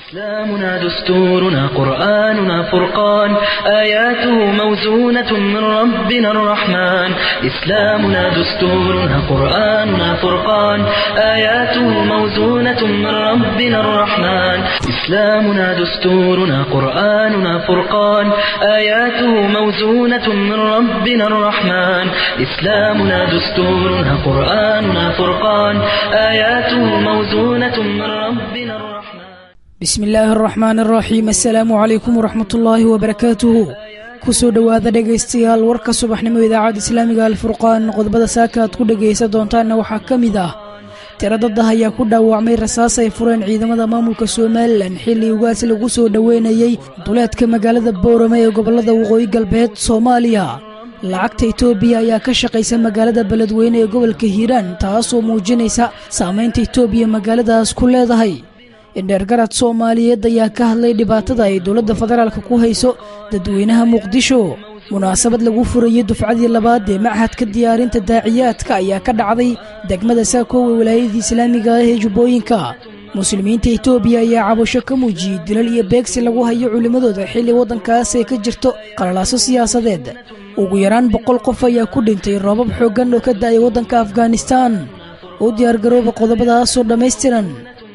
إسلامنا دستورنا قرآننا فرقان آياته موزونة من ربنا الرحمن إسلامنا دستورنا قرآننا فرقان آياته موزونة من ربنا الرحمن إسلامنا دستورنا قرآننا فرقان آياته موزونة من ربنا الرحمن إسلامنا دستورنا قرآننا فرقان آياته موزونة من ربنا الرحمن bismi illaahi araxmaan araxiim assalaamu calaykum waraxmatullaahi wabarakaatuhu kusoo dhowaada dhegaystayaal warka subaxnimo idaacadda islaamiga alfurqaan qodobada saaka aad ku dhegaysan doontaanna waxaa ka mid ah tiro daddah ayaa ku dhaawacmay rasaas ay fureen ciidamada maamulka somalilan xilli ugaas lagu soo dhoweynayey duleedka magaalada boorame ee gobollada waqooyi galbeed soomaaliya lacagta itoobiya ayaa ka shaqaysa magaalada beledweyne ee gobolka hiiraan taasoo muujinaysa saamaynta itoobiya magaaladaas ku leedahay indheergarad soomaaliyeed ayaa ka hadlay dhibaatada ay dowladda federaalka ku hayso dadweynaha muqdisho munaasabad lagu furayey dufcadii labaad ee machadka diyaarinta daaciyaadka ayaa ka dhacday degmada saakoowe walaayadii islaamiga ah ee jubbooyinka muslimiinta itoobiya ayaa cabasho ka muujiyey dilal iyo beegsi lagu hayo culimmadooda xilli waddankaas ay ka jirto qalalaaso siyaasadeed ugu yaraan boqol qof ayaa ku dhintay roobab xooggan oo ka da'ay waddanka afghanistaan u diyaargarooba qodobadaasoo dhammaystiran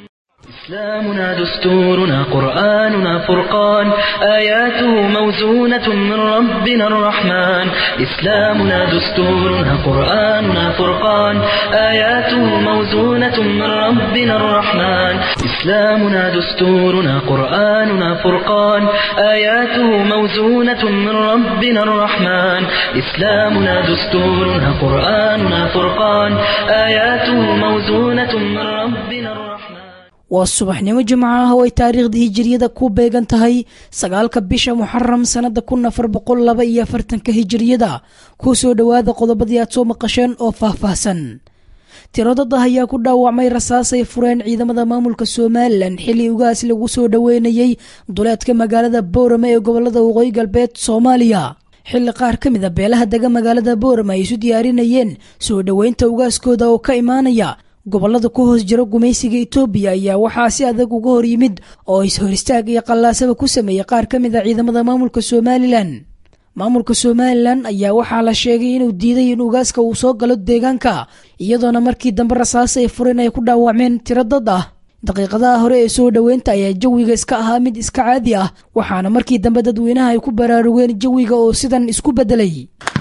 إسلامنا دستورنا قرآننا فرقان آياته موزونة من ربنا الرحمن إسلامنا دستورنا قرآننا فرقان آياته موزونة من ربنا الرحمن إسلامنا دستورنا قرآننا فرقان آياته موزونة من ربنا الرحمن إسلامنا دستورنا قرآننا فرقان آياته موزونة من ربنا الرحمن waa subaxnimo jimco ah oo ay taariikhda hijiriyada ku beegan tahay sagaalka bisha muxaram sannada kun afar boqol laba iyo afartanka hijiriyada ku soo dhowaada qodobadii aad soo maqasheen oo faahfaahsan tiro dad ah ayaa ku dhaawacmay rasaas ay fureen ciidamada maamulka somalilan xilli ugaas lagu soo dhoweynayey duleedka magaalada boorame ee gobolada waqooyi galbeed soomaaliya xilli qaar ka mid a beelaha dega magaalada boorame ay isu diyaarinayeen soo dhoweynta ugaaskooda oo ka imaanaya gobollada ku hoos jira gumaysiga itoobiya ayaa waxaa si adag uga hor yimid oo is-hor istaag iyo qallaasaba ku sameeyey qaar ka mid a ciidamada maamulka somalilan maamulka somalilan ayaa waxaa la sheegay inuu diiday in ugaaska uu soo galo deegaanka iyadoona markii dambe rasaas ay fureen ay ku dhaawacmeen tiro dad ah daqiiqadaha hore ee soo dhoweynta ayaa jawiga iska ahaa mid iska caadi ah waxaana markii dambe dadweynaha ay ku baraarugeen jawiga oo sidan isku beddelay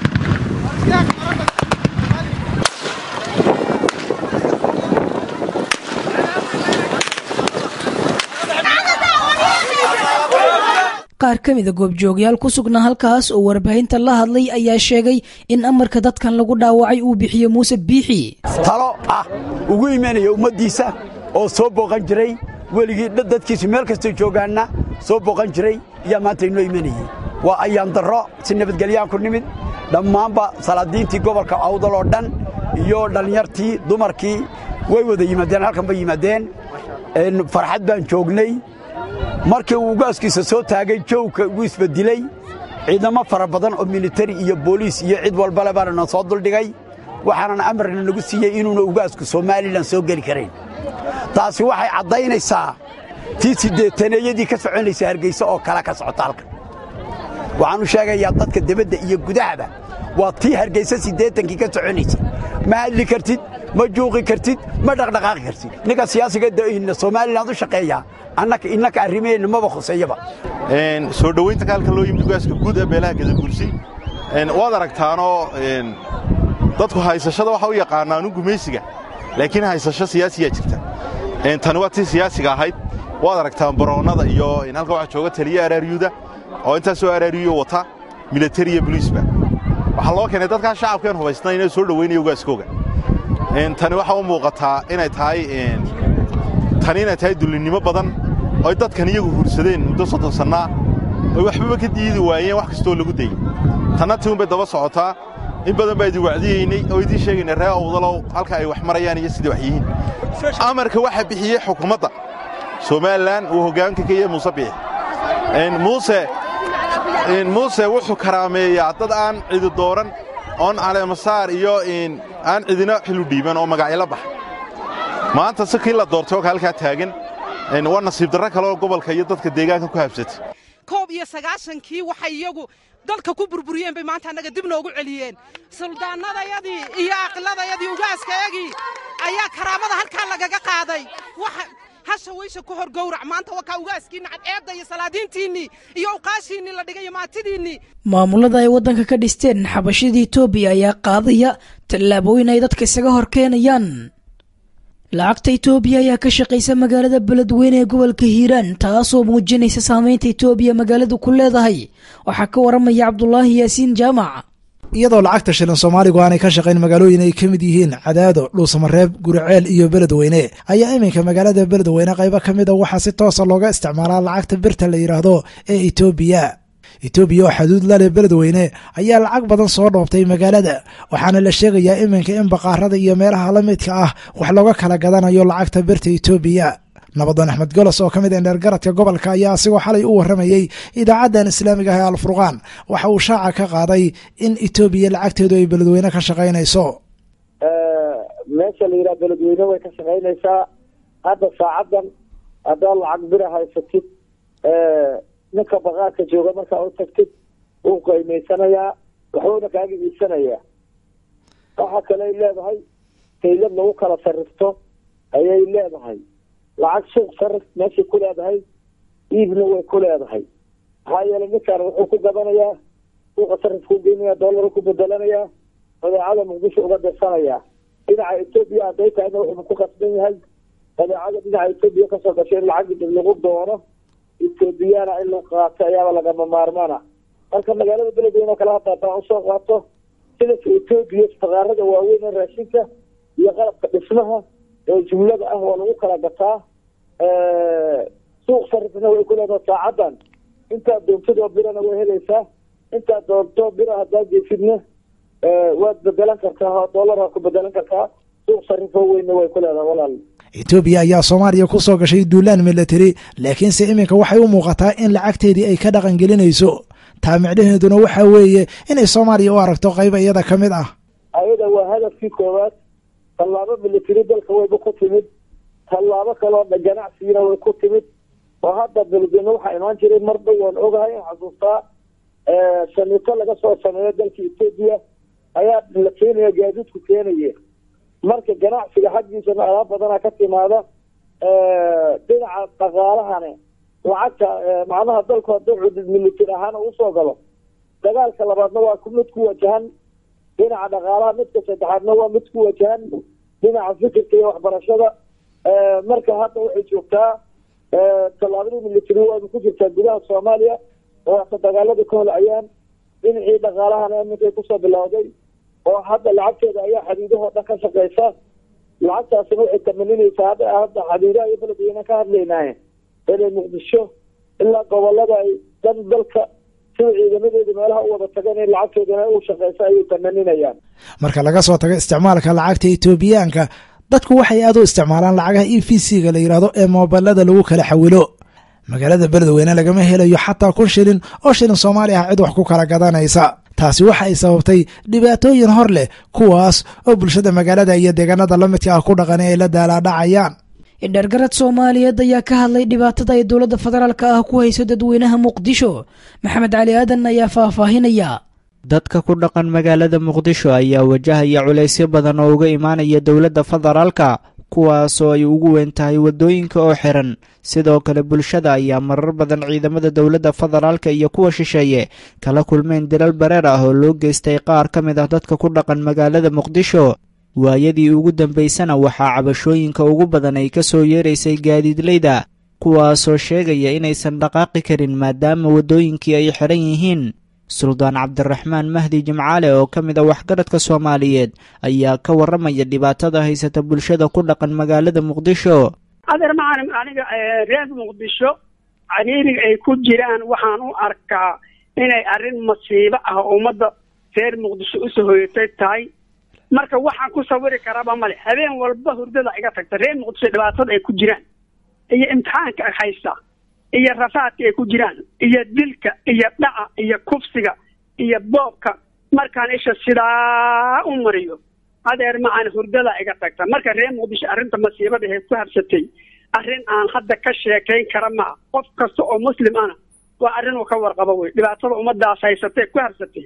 qaar ka mida goobjoogyaal ku sugnaa halkaas oo warbaahinta la hadlay ayaa sheegay in amarka dadkan lagu dhaawacay uu bixiyo muuse biixi talo ah ugu imanaya ummaddiisa oo soo booqan jiray weligii dadkiisu meel kastoo joogaanna soo booqan jiray ayaa maanta inoo imanayey waa ayaan darro si nabadgelyaan ku nimid dhammaanba salaadiintii gobolka awdal oo dhan iyo dhallinyartii dumarkii way wada yimaadeen halkan bay yimaadeen farxad baan joognay markii uu ugaaskiisa soo taagay jowka ugu isbedilay ciidamo fara badan oo militari iyo booliis iyo cid walbale baana na soo duldhigay waxaanan amarna nagu siiyey inuuna ugaasku somalilan soo geli karayn taasi waxay caddaynaysaa tii siddeetaneeyadii ka soconaysa hargayse oo kale ka socota halkan waxaanu sheegayaa dadka debadda iyo gudahaba waa tii hargayse siddeetankii ka soconaysay ma hadli kartid ma juuqi kartid ma dhaqdhaqaaqi kartid ninka siyaasiga somalilan u shaqeeya innaka arrimaheenna maba khuseeyaba soo dhowaynta kaalka loo yimid ugaaska guud ee beelaha gadaguursi waad aragtaanoo dadku haysashada waxa u yaqaanaanu gumaysiga laakiin haysasho siyaasiyaa jirta tani waa tii siyaasiga ahayd waad aragtaan baroonnada iyo halka waxaa jooga taliya araaryuuda oo intaasoo araaryuyo wata militari iyo boliisba waxaa loo keenay dadkaa shacabkeen hubaysnaa inay soo dhowaynaya ugaaskooga tani waxaa u muuqataa inay tahay tani inay tahay dullinnimo badan oy dadkan iyagu hursadeen muddo soddon sannaa oy waxbaba ka diidi waayeen wax kastoo lagu dayey tanna tii unbay daba socotaa in badan baa idin wacdiyeynay oo idiin sheegaynay ree awdalow halka ay wax marayaan iyo sidai wax yihiin amarka waxaa bixiyey xukuumadda somalilan uu hoggaanka ka yahay muuse biix muuse muuse wuxuu karaameeyaa dad aan cidi dooran oon caleemasaar iyo aan cidina xilu dhiiban oo magacyo la baxa maanta si kii la doortay oo halkaa taagan waa nasiib darro kale oo gobolka iyo dadka deegaanka ku habsatay koob iyo sagaashankii waxay iyagu dalka ku burburiyeen bay maanta annaga dib noogu celiyeen suldaanadayadii iyo aqladayadii ugaaskayagii ayaa karaamada halkaa lagaga qaaday hasha weysha ku hor gowrac maanta wakaa ugaaskiinni cadceedda iyo salaadiintiinnii iyo uqaashiinnii la dhigay iyo maatidiinnii maamulada ay waddanka ka dhisteen xabashida etoobiya ayaa qaadaya tallaabooyin ay dadka isaga hor keenayaan lacagta etoobiya ayaa ka shaqaysa magaalada beledweyne ee gobolka hiiraan taasoo muujinaysa saameynta etoobiya magaaladu ku leedahay waxaa ka waramaya cabdulaahi yaasiin jaamac iyadoo lacagta shilin soomaaligu aanay ka shaqayn magaalooyin ay ka mid yihiin cadaado dhuusamareeb guriceel iyo beledweyne ayaa iminka magaalada beledweyne qaybo ka mid a waxaa si toosa looga isticmaalaa lacagta birta la yidhaahdo ee etoobiya etoobiya oo xaduud lale beledweyne ayaa lacag badan soo dhoobtay magaalada waxaana la sheegayaa iminka in baqaarada iyo meelaha la midka ah wax looga kala gadanayo lacagta birta etoobiya nabadan axmed golos oo ka mid a dheergaradka gobolka ayaa asigoo xalay u warramayey idaacaddan islaamiga ah ee alfurqaan waxa uu shaaca ka qaaday in etoobiya lacagteedu ay beledweyne ka shaqaynayso meesha la yidhaha beledweyne way ka shaqaynaysaa hadda saacaddan haddaad lacag bira haysatid ninka baqaarka jooga markaa u tagtid wuu qiimaysanayaa waxbuuna kaaga iibsanayaa waxaa kale ay leedahay kaylad lagu kala sarrifto ayay leedahay lacag suuq sarif meeshay ku leedahay iibna way ku leedahay maxaa yeelay ninkaan wuxuu ku gadanayaa suuqa sarifkuu geynaya dollar ku bedelanayaa badeecada muqdisho uga dirsanayaa dhinaca etoobiya hadday tahayna wuxuu ku qasban yahay badeecada dhinaca etoobiya kasoo gashay in lacag dib lagu doono etoobiyana in la qaato ayaaba lagama maarmaana marka magaalada beledweyne oo kale hadda haddaan usoo qaato sidanka etoobiya faqaarada waaweyn ee raashinka iyo qalabka dhismaha ee jumlada ah waa lagu kala gataa suuq sarifna way ku leedaha saacaddan intaad doontadoo birana way helaysaa intaad doonto bira haddaad geysidna waad bedelan kartaa oo dollar waa ku bedelan kartaa suuq sarifoo weynna way ku leedaha walaal etoobiya ayaa soomaaliya ku soo gashay duulaan milatari laakiinse iminka waxay u muuqataa in lacagteedii ay ka dhaqan gelinayso taa micnaheeduna waxa weeye inay soomaaliya u aragto qayb iyada ka mid ah ayada waa hadafkii koowaad tallaabo milatari dalka wayba ku timid tallaabo kaloo ganacsigina way ku timid oo hadda beledweyne waxaa imaan jiray mar dhow waan ogahay in xasuustaa shamito laga soo sameeyo dalka etoobiya ayaa la keenaya gaadiidku keenaye marka ganacsiga xaggiisana alaab badanaa ka timaada dhinaca dhaqaalahane lacagta macnaha dalku hadduu cudud militar ahaan usoo galo dagaalka labaadna waa mid ku wajahan dhinaca dhaqaalaha midka saddexaadna waa mid ku wajahan dhinaca fikirka iyo waxbarashada marka hadda waxay joogtaa tallaabadii military waaba ku jirtaa gudaha soomaaliya oo hata dagaalada ka holcayaan dhinacii dhaqaalahana iminkay kusoo bilowday oo hadda lacagteeda ayaa xadiidahoo dhan ka shaqeysa lacagtaasina waxay tamaninaysaa hadda hadda xadiidaha iyo beledweyne ka hadlaynaaye inay muqdisho ilaa gobolada ay dhan dalka sida ciidamadeeda meelaha u wada tageen in lacagteedana u shaqeysa ayay tamaninayaan marka laga soo tago isticmaalka lacagta etoobiyaanka dadku waxay aad u isticmaalaan lacagaha e v c-ga la yidhaahdo ee moobilada lagu kala xawilo magaalada beledweyne lagama helayo xataa kun shilin oo shilin soomaali ah cid wax ku kala gadanaysa taasi waxa ay sababtay dhibaatooyin hor leh kuwaas oo bulshada magaalada iyo deegaanada la midka ah ku dhaqan ay la daalaadhacayaan indhergarad soomaaliyeed ayaa ka hadlay dhibaatada ay dowladda federaalka ah ku hayso dadweynaha muqdisho maxamed cali aadan ayaa faahfaahinaya dadka ku dhaqan magaalada muqdisho ayaa wajahaya culaysyo badan oo uga imaanaya dowladda federaalka kuwaasoo ay ugu weyn tahay waddooyinka oo xiran sidoo kale bulshada ayaa marar badan ciidamada dowladda federaalka iyo kuwa shisheeye kala kulmeen dilal bareer ah oo loo geystay qaar ka mid ah dadka ku dhaqan magaalada muqdisho waayadii ugu dambaysana waxaa cabashooyinka ugu badan ay ka soo yeeraysay gaadiidleyda kuwaasoo sheegaya inaysan dhaqaaqi karin maadaama waddooyinkii ay xidhan yihiin suldaan cabdiraxmaan mahdi jimcaale oo ka mid a waxgaradka soomaaliyeed ayaa ka warramaya dhibaatada haysata bulshada ku dhaqan magaalada muqdisho adeer macalin aniga reer muqdisho cariiriga ay ku jiraan waxaan u arkaa inay arrin masiibo ah oo ummadda reer muqdisho usoo hoyatay tahay marka waxaan ku sawiri karaba male habeen walba hurdada iga tagta reer muqdisho dhibaatada ay ku jiraan iyo imtixaanka ay haysta iyo rafaadka ay ku jiraan iyo dilka iyo dhaca iyo kufsiga iyo boobka markaan isha sidaa u mariyo adeer macaan hurdada iga tagta marka reer muqdisho arrinta masiibada ee ku habsatay arrin aan hadda ka sheekayn kara maa qof kasta oo muslim ana waa arrin uu ka warqabo wey dhibaatada ummadaas haysatay ku habsatay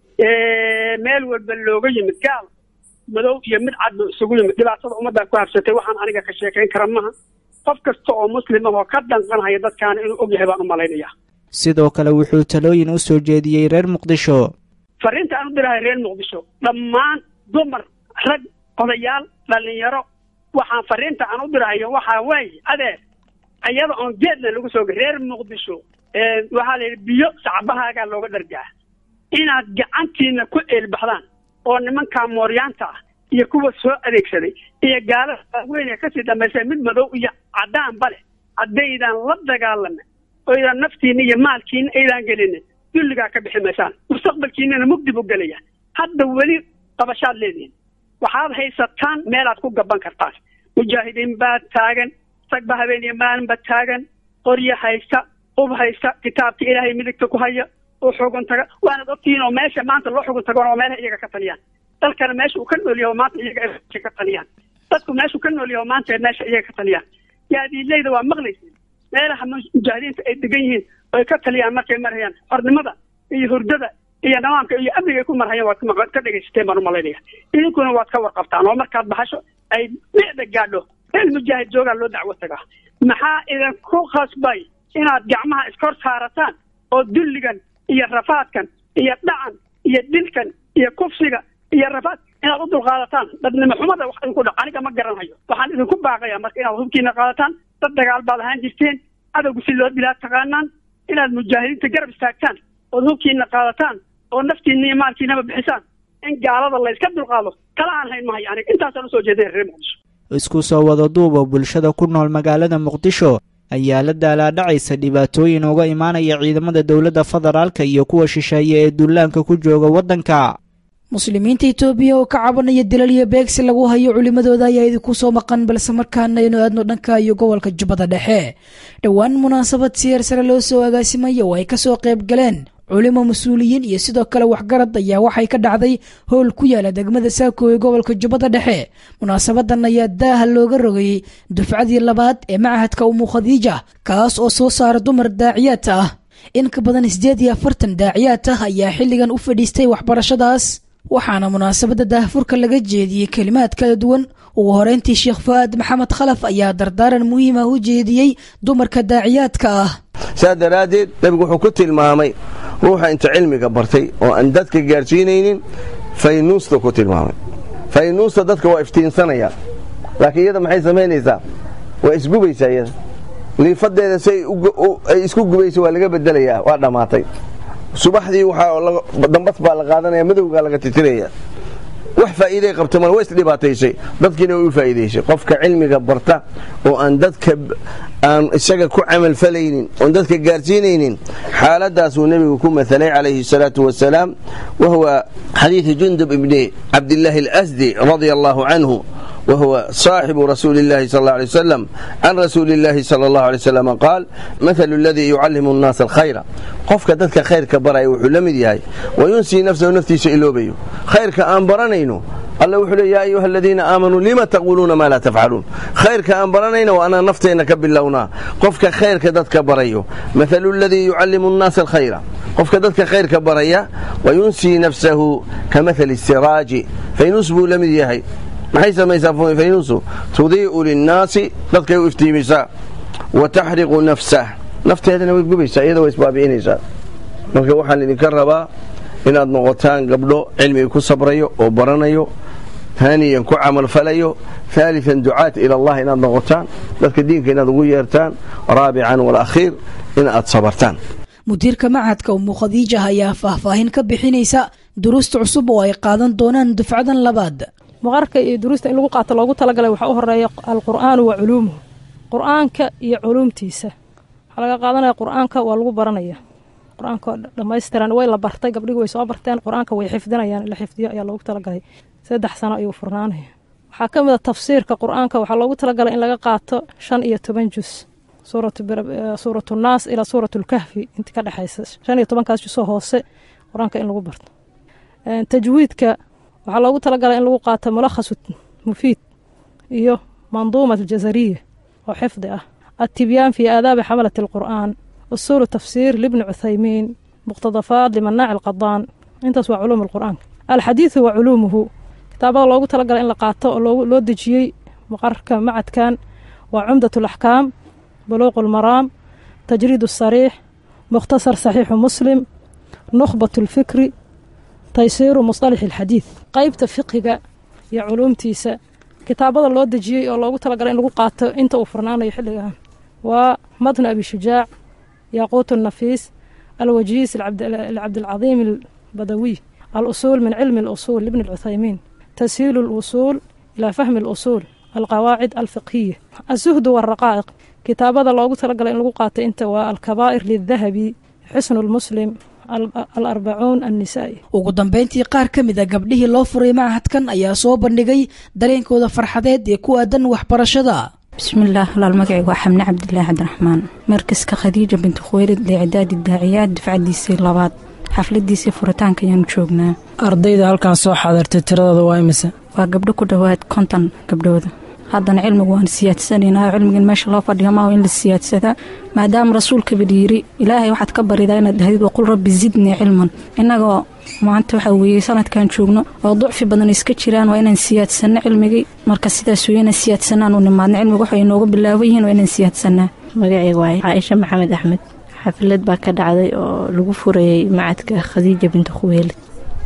meel walba looga yimid gaal madow iyo mid cad buu isugu yimid dhibaatada ummaddaa ku habsatay waxaan aniga ka sheekayn kara maha qof kasta oo muslim ah oo ka danqanhaya dadkaana inuu og yahay baan u malaynayaa sidoo kale wuxuu talooyin u soo jeediyey reer muqdisho fariinta aan u dirahay reer muqdisho dhammaan dumar rag odayaal dhallinyaro waxaan fariinta aan u dirahayo waxaa weeye adeer iyada oon geedna lagu soo reer muqdisho waxaa la yidhi biyo sacbahaagaa looga dhargaa inaad gacantiina ku eelbaxdaan oo nimankaa mooryaanta ah iyo kuwa soo adeegsaday iyo gaalada waaweyn ee kasii dambaysa mid madow iyo caddaanba leh haddaydaan la dagaalame oydan naftiina iyo maalkiina aydaan gelinin dulligaa ka bixi maysaan mustaqbalkiinana mugdi buu gelaya hadda weli qabashaad leedihin waxaad haysataan meelaad ku gaban kartaan mujaahidiin baa taagan ragba habeen iyo maalinba taagan qoryo haysta ub haysta kitaabka ilaahay midigta ku haya oo xugun taga waanad ogtihiin oo meesha maanta loo xugun tago oo meelaha iyaga ka taliyaan dalkana meesha uu ka nool yahay oo maanta iyaga ay ka taliyaan dadku meeshuu ka nool yahay oo maanta meesha iyaga ka taliyaan yaadiileyda waa maqlaysin meelaha mujaahidiinta ay degan yihiin oo ay ka taliyaan markay marhayaan xornimada iyo hurdada iyo nidaamka iyo amniga ay ku marhayaan waad ka dhegaysateen baan umalaynaya idinkuna waad ka warqabtaan oo markaad baxasho ay dhicda gaadho meel mujaahid joogaa loo dacwo tagaa maxaa idinku khasbay inaad gacmaha iskor saarataan oo dulligan iyo rafaadkan iyo dhacan iyo dilkan iyo kufsiga iyo rafaad inaad u dulqaadataan dadnimo xumada wax idinku dha aniga ma garanhayo waxaan idinku baaqayaa marka inaad hubkiina qaadataan dad dagaal baad ahaan jirteen adowgu si loo dilaa taqaanaan inaad mujaahidiinta garab istaagtaan ood hubkiina qaadataan oo naftiina iyo maalkiinaba bixisaan in gaalada la iska dulqaado kala aan hayn mahayo aniga intaasaan usoo jeedaya reer muqdisho isku soo wada duuba bulshada ku nool magaalada muqdisho ayaa la daalaadhacaysa dhibaatooyin uga imaanaya ciidamada dowladda federaalka iyo kuwa shisheeye ee duulaanka ku jooga waddanka muslimiinta itoobiya oo ka cabanaya dilal iyo beegsi lagu hayo culimmadooda ayaa idinku soo maqan balse markaana aynu aadno dhanka iyo gobolka jubbada dhexe dhowaan munaasabad siyaar sare loo soo agaasimaya oo ay kasoo qayb galeen culimo mas-uuliyiin iyo sidoo kale waxgarad ayaa waxay ka dhacday howl ku yaala degmada saako ee gobolka jubbada dhexe munaasabadan ayaa daaha looga rogayey dufcadii labaad ee macahadka umu khadiija kaas oo soo saara dumar daaciyaad ah in ka badan siddeed iyo afartan daaciyaad ah ayaa xilligan u fadhiistay waxbarashadaas waxaana munaasabadda daahfurka laga jeediyey kelimaad kala duwan ugu horeyntii sheekh fu'aad maxamed khalaf ayaa dardaaran muhiim ah u jeediyey dumarka daaciyaadka ah saa daraaddeed nebigu wuxuu ku tilmaamay ruuxa inta cilmiga bartay oo aan dadka gaadhsiinaynin faynuusta ku tilmaamay faynuusta dadka waa iftiinsanaya laakiin iyada maxay samaynaysaa waa isgubaysaa iyada liifadeeda si ay isku gubaysa waa laga bedelayaa waa dhammaatay subaxdii waxaa dambas baa la qaadanaya madowgaa laga titiraya wax faa'iiday qabta mal waa isdhibaataysay dadkiina way u faa'iidaysay qofka cilmiga barta oo aan dadka aan isaga ku camal falaynin oon dadka gaarsiinaynin xaaladaasuu nebigu ku matalay calayhi salaatu wasalaam wa huwa xadiidi jundub ibni cabdillaahi alasdi radia allahu canhu وهو صاحب رسول الله صلى الله عليه وسلم عن رسول الله صلى الله عليه وسلم قال مثل الذي يعلم الناس الخير qofka dadka khayrka baraya wuxuu la mid yahay wayunsii nafsahu naftiisa iloobayo khayrka aan baranayno alla wuxuu le yaa ayuha aladiina aamanuu lima taquuluuna maa laa tafcaluun khayrka aan baranayna waa anaa nafteenna ka bilownaa qofka khayrka dadka barayo mathalu aladii yucallimu nnaasa alkhayra qofka dadka khayrka baraya wayunsii nafsahu ka mathali siraaji faynus buu la mid yahay maxay samaysaa faynuusu tudii'u linnaasi dadkay u iftiimisaa wa taxriqu nafsah nafteedana way gubaysaa iyada way isbaabi'inaysaa marka waxaan idinka rabaa inaad noqotaan gabdho cilmiga ku sabrayo oo baranayo haaniyan ku camalfalayo haalian ducaat ila allah inaad noqotaan dadka diinka inaad ugu yeertaan raabican walakhiir in aad sabartaan mudiirka macadka umu khadiija ayaa faahfaahin ka bixinaysa duruusta cusub oo ay qaadan doonaan dufcadan labaad maqarka iyo duruusta in lagu qaato loogu talagalay waxaa u horeeya alqur'aanu wa culuumuhu qur'aanka iyo culuumtiisa waxaa laga qaadanaya qur'aanka waa lagu baranaya qur-aanka dhammaystiran way la bartay gabdhigi way soo barteen qur-aanka way xifdinayaan in la xifdiyo ayaa loogu talagalay saddex sano ayuu furnaanaya waxaa ka mid a tafsiirka qur-aanka waxaa loogu talagalay in laga qaato shan iyo toban jus suuratu naas ilaa suuratu lkahfi inta ka dhexaysa shan iyo tobankaas jusoo hoose qur-aanka in lagu barto tajwiidka waxaa loogu talagalay in lagu qaato mulakhasu mufiid iyo manduumat aljazariya oo xifdi ah التبيان في آداب حملة القرآن أصول التفسير لابن عثيمين مقتضفات لمناع القضان intaas waa culuum alqur'aanka alxadiidu wa culuumuhu kitaabada loogu talagalay in la qaato oo loo dejiyey maqarka macadkan waa cumdat alaxkaam buluuqu lmaraam tajriid asariix mukhtasar saxiixu muslim nukhbat alfikri taysiiru musطalax alxadiid qeybta fiqiga iyo culuumtiisa kitaabada loo dejiyey oo loogu talagalay in lagu qaato inta uu furnaanayo xilligan waa matnu abi shujaac yaaquut nafiis alwajiis lcabdilcadiim albadawiy alusuul min cilmi اlusuul libni اlcuthaymiin tashiilu اlusuul ilaa fahmi اlusuul alqawaacid alfiqhiya azuhdu wاraqaa'iq kitaabada loogu talagalay in lagu qaato inta waa alkabaa'ir lidahabi xusnu lmuslim alarbacuun annisaa'i ugu dambeyntii qaar ka mid a gabdhihii loo furay machadkan ayaa soo bandhigay dareenkooda farxadeed ee ku aadan waxbarashada bismillaah walaal magacaygu waa xamne cabdilaahi cabdiraxmaan markaska khadiija binti khuweylid liicdaadi daaciyaad dufcadiisii labaad xafladiisii furitaanka ayaanu joognaa ardayda halkan soo xaadartay tiradooda waa imise waa gabdho ku dhowaad konton gabdhooda haddana cilmigu waan siyaadsanaynaa cilmigan meesha loo fadhiyo maaha in la siyaadsadaa maadaama rasuulkaba yiri ilaahay waxaad ka baridaa inaad dhahdid waqul rabbi zidnii cilman innagoo maanta waxaa weeye sanadkan joogno oo ducfi badan iska jiraan waa inaan siyaadsanno cilmigii marka sidaas wey inaan siyaadsanaan u nimaadna cilmiga waxay inooga bilaaban yihiin waa inaan siyaadsanaa magacayga waaye caaisha maxamed axmed xaflad baa ka dhacday oo lagu furayay macadka khadiija binti khuweelid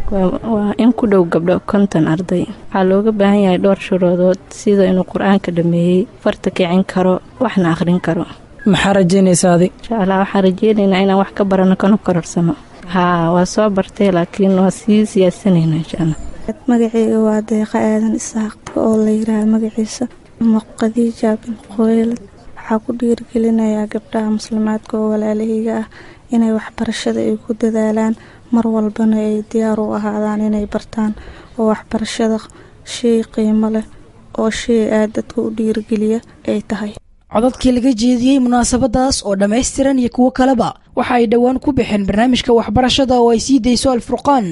waa in ku dhow gabdho konton arday waxaa looga baahan yahay dhowr shuruudood sida inuu qur-aanka dhameeyey farta kicin karo waxna akhrin karo maxaa rajaynaysaa adig insha allah waxaan rajeynaynaa inaan wax ka barano kana kororsano haa waa soo bartay laakiin waa sii siyaadsanaynaa insha allah magaceyga waa deeqa aadan isaaq oo la yiraahdo magaciisa khadiija bin khuweylad waxaa ku dhiirigelinayaa gabdhaha muslimaadka oo walaalahayga ah inay waxbarashada ay ku dadaalaan mar walbana ay diyaar u ahaadaan inay bartaan oo waxbarashada shay qiimo leh oo shay aad dadka u dhiirigeliya ay tahay codadkii laga jeediyey munaasabadaas oo dhammaystiran iyo kuwo kaleba waxa ay dhowaan ku baxeen barnaamijka waxbarashada oo ay sii dayso alfurqaan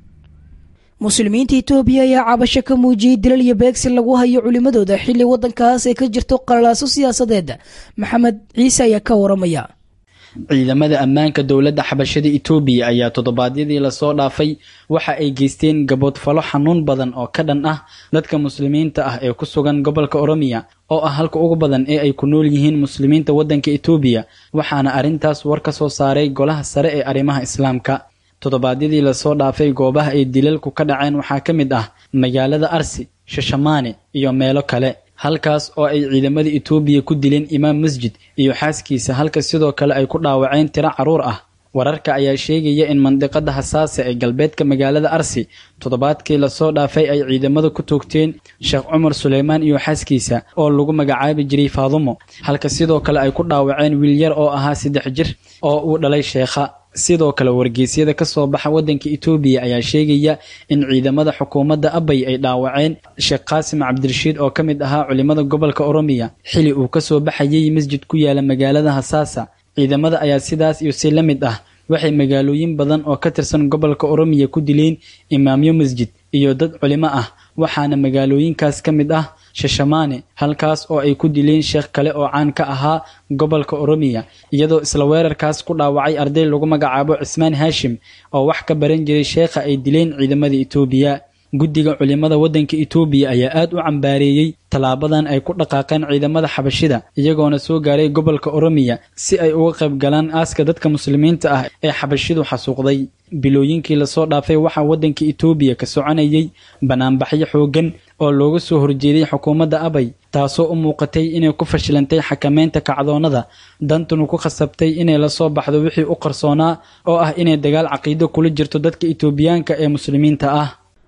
muslimiinta etoobiya ayaa cabasho ka muujiyey dilal iyo beegsi lagu hayo culimmadooda xilli waddankaas ay ka jirto qalalaaso siyaasadeed maxamed ciise ayaa ka waramaya ciidamada ammaanka dowladda xabashada itoobiya ayaa toddobaadyadii lasoo dhaafay waxa ay geysteen gaboodfalo xanuun badan oo ka dhan ah dadka muslimiinta ah ee ku sugan gobolka oromiya oo ah halka ugu badan ee ay ku nool yihiin muslimiinta waddanka itoobiya waxaana arrintaas war ka soo saaray golaha sare ee arrimaha islaamka toddobaadyadii lasoo dhaafay goobaha ay dilalku ka dhaceen waxaa ka mid ah magaalada arsi shashamaane iyo meelo kale halkaas oo ay ciidamada itoobiya ku dileen imaam masjid iyo xaaskiisa halka sidoo kale ay ku dhaawaceen tiro carruur ah wararka ayaa sheegaya in mandiqada hasaase ee galbeedka magaalada arsi toddobaadkii lasoo dhaafay ay ciidamada ku toogteen sheekh cumar suleymaan iyo xaaskiisa oo lagu magacaabi jiray faadumo halka sidoo kale ay ku dhaawaceen wiil yar oo ahaa saddex jir oo uu dhalay sheekha sidoo kale wargeysyada ka soo baxa waddanka itoobiya ayaa sheegaya in ciidamada xukuumadda abay ay dhaawaceen sheekh qaasim cabdirashiid oo ka mid ahaa culimada gobolka oromiya xili uu ka soo baxayay masjid ku yaala magaalada hasaasa ciidamada ayaa sidaas iyo si la mid ah waxay magaalooyin badan oo ka tirsan gobolka oromiya ku dileen imaamyo masjid iyo dad culimo ah waxaana magaalooyinkaas ka mid ah shashamaane halkaas oo ay ku dileen sheekh kale oo caan ka ahaa gobolka oromiya iyadoo isla weerarkaas ku dhaawacay arday lagu magacaabo cismaan haashim oo wax ka baran jiray sheekha ay dileen ciidamada itoobiya guddiga culimada waddanka itoobiya ayaa aad u cambaareeyey tallaabadan ay ku dhaqaaqeen ciidamada xabashida iyagoona soo gaaray gobolka oromiya si ay uga qayb galaan aaska dadka muslimiinta ah ee xabashidu xasuuqday bilooyinkii lasoo dhaafay waxaa waddanka itoobiya ka soconayay banaanbaxyo xooggan oo looga soo horjeeday xukuumadda abay taasoo u muuqatay inay ku fashilantay xakameynta kacdoonnada dantunu ku khasabtay inay lasoo baxdo wixii u qarsoonaa oo ah inay dagaal caqiido kula jirto dadka itoobiyaanka ee muslimiinta ah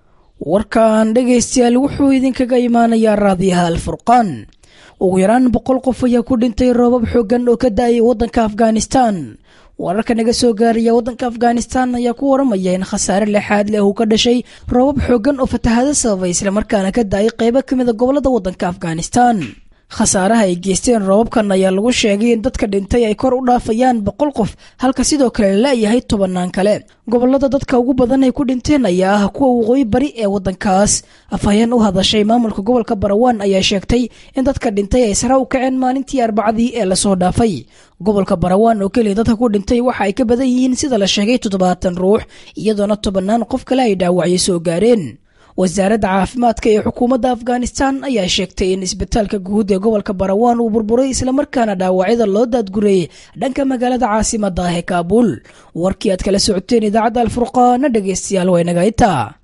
warkan dhegaystayaal wuxuu idinkaga imaanayaa raadiyaha alfurqaan ugu yaraan boqol qof ayaa ku dhintay roobab xooggan oo ka da-ay waddanka afghanistan wararka naga soo gaaraya waddanka afghanistan ayaa ku waramaya in khasaare lexaad leh uu ka dhashay roobab xooggan oo fatahado sababay islamarkaana ka da-ay qeybo ka mida gobolada waddanka afghanistan khasaaraha ay geysteen roobabkan ayaa lagu sheegay in dadka dhintay ay kor u dhaafayaan boqol qof halka sidoo kale la la'yahay tobannaan kale gobolada dadka ugu badan ay ku dhinteen ayaa ah kuwa waqooyi bari ee waddankaas afhayeen u hadashay maamulka gobolka barawaan ayaa sheegtay in dadka dhintay ay sare u kaceen maalintii arbacadii ee lasoo dhaafay gobolka barawaan oo keliya dadka ku dhintay waxa ay ka badan yihiin sida la sheegay toddobaatan ruux iyadoona tobannaan qof kale ay dhaawacyo soo gaareen wasaaradda caafimaadka ee xukuumadda afghanistan ayaa sheegtay in isbitaalka guud ee gobolka barawaan uu burburay islamarkaana dhaawacyada loo daadgureeyey dhanka magaalada caasimada ah ee kaabuul warkii aad kala socoteen idaacadda alfurqaana dhegaystayaal waa inaga itaa